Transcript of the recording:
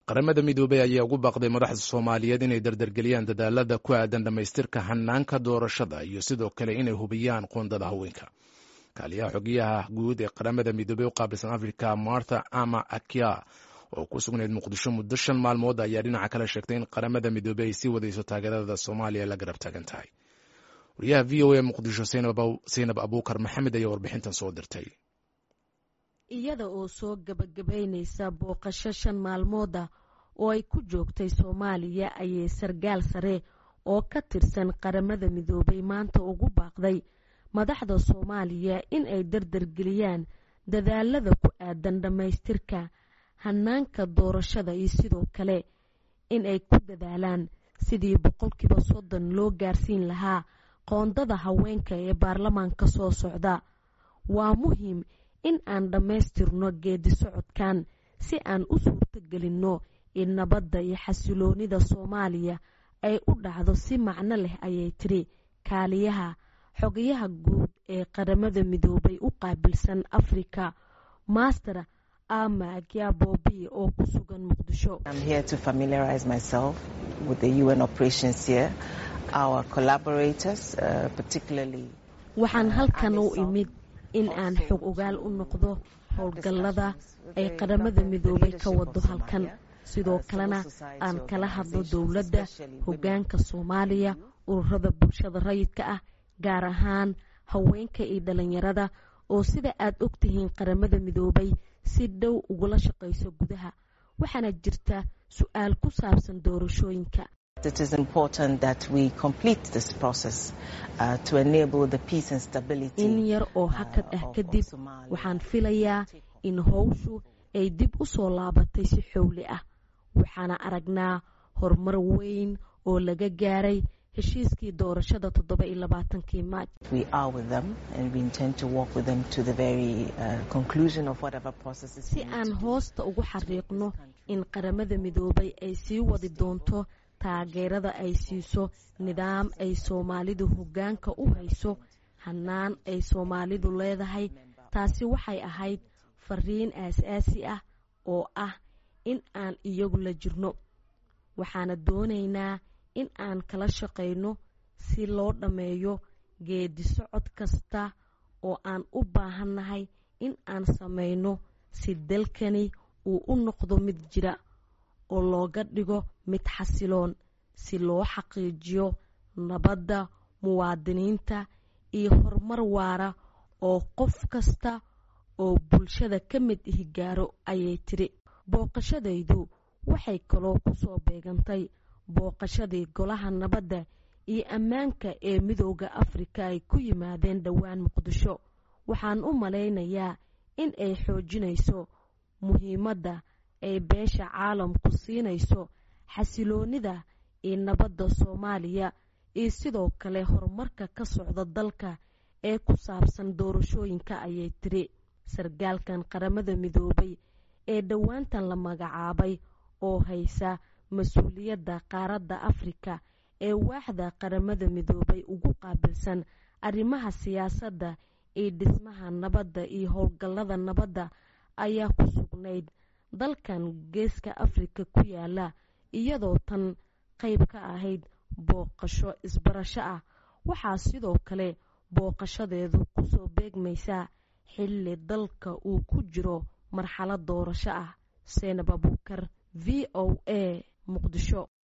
qaramada midoobey ayaa ugu baaqday madaxda soomaaliyeed inay dardargeliyaan dadaalada ku aadan dhammaystirka hanaanka doorashada iyo sidoo kale inay hubiyaan qoondada haweenka kaaliyaha xogiyaha guud ee qaramada midoobey u qaabilsan africa martha ama akia oo ku sugnayd muqdisho muddo shan maalmood ayaa dhinaca kale sheegtay in qaramada midoobey ay sii wadayso taageerada soomaaliya la garab taagan tahay wariyaha v o a muqdisho saynab abuukar maxamed ayaa warbixintan soo dirtay iyada oo soo gabagabaynaysa booqasho shan maalmooda oo ay ku joogtay soomaaliya ayay sargaal sare oo ka tirsan qaramada midoobay maanta ugu baaqday madaxda soomaaliya in ay dardargeliyaan dadaalada ku aadan dhammaystirka hanaanka doorashada iyo sidoo kale in ay ku dadaalaan sidii boqolkiiba soddon loo gaarsiin lahaa qoondada haweenka ee baarlamaanka soo socda waa muhiim in aan dhammaystirno geedi socodkan si aan u suurtogelinno in nabadda iyo xasiloonida soomaaliya ay u dhacdo si macno leh ayay tiri kaaliyaha xogayaha guud ee qaramada midoobay u qaabilsan afrika master ama akiabobi oo ku sugan muqdisho waxaan halkan u imid in aan xog ogaal u noqdo howlgallada ay qaramada midoobay ka wado halkan sidoo kalena aan kala hadlo dowladda hoggaanka soomaaliya ururada bulshada rayidka ah gaar ahaan haweenka iyo dhalinyarada oo sida aad ogtihiin qaramada midoobay si dhow ugula shaqayso gudaha waxaana jirta su-aal ku saabsan doorashooyinka in yar oo hakad ah kadib waxaan filayaa in howshu ay dib u soo laabatay si xowli ah waxaana aragnaa horumar weyn oo laga gaaray heshiiskii doorashada toddoba iyo labaatankii maaj si aan hoosta ugu xariiqno in qaramada midoobay ay sii wadi doonto taageerada ay siiso nidaam ay soomaalidu hoggaanka u hayso hanaan ay soomaalidu leedahay taasi waxay ahayd fariin aas-aasi ah oo ah in aan iyagu la jirno waxaana doonaynaa in aan kala shaqayno si loo dhammeeyo geedi socod kasta oo aan u baahannahay in aan samayno si dalkani uu u noqdo mid jira oo looga dhigo mid xasiloon si loo xaqiijiyo nabadda muwaadiniinta iyo horumar waara oo qof kasta oo bulshada ka mid ihi gaaro ayay tiri booqashadaydu waxay kaloo ku soo beegantay booqashadii golaha nabadda iyo ammaanka ee midooda afrika ay ku yimaadeen dhowaan muqdisho waxaan u malaynayaa in ay xoojinayso muhiimadda ay beesha caalamku siinayso xasiloonida iyo nabadda soomaaliya iyo sidoo kale horumarka ka socda dalka ee ku saabsan doorashooyinka ayay tiri sargaalkan qaramada midoobay ee dhowaantan la magacaabay oo haysa mas-uuliyadda qaaradda afrika ee waaxda qaramada midoobay ugu qaabilsan arrimaha siyaasadda iyo dhismaha nabadda iyo howlgallada nabadda ayaa ku sugnayd dalkan geeska afrika ku yaala iyadoo tan qayb ka ahayd booqasho isbarasho ah waxaa sidoo kale booqashadeedu kusoo beegmaysaa xilli dalka uu ku jiro marxalad doorasho ah seenab abuukar v o a muqdisho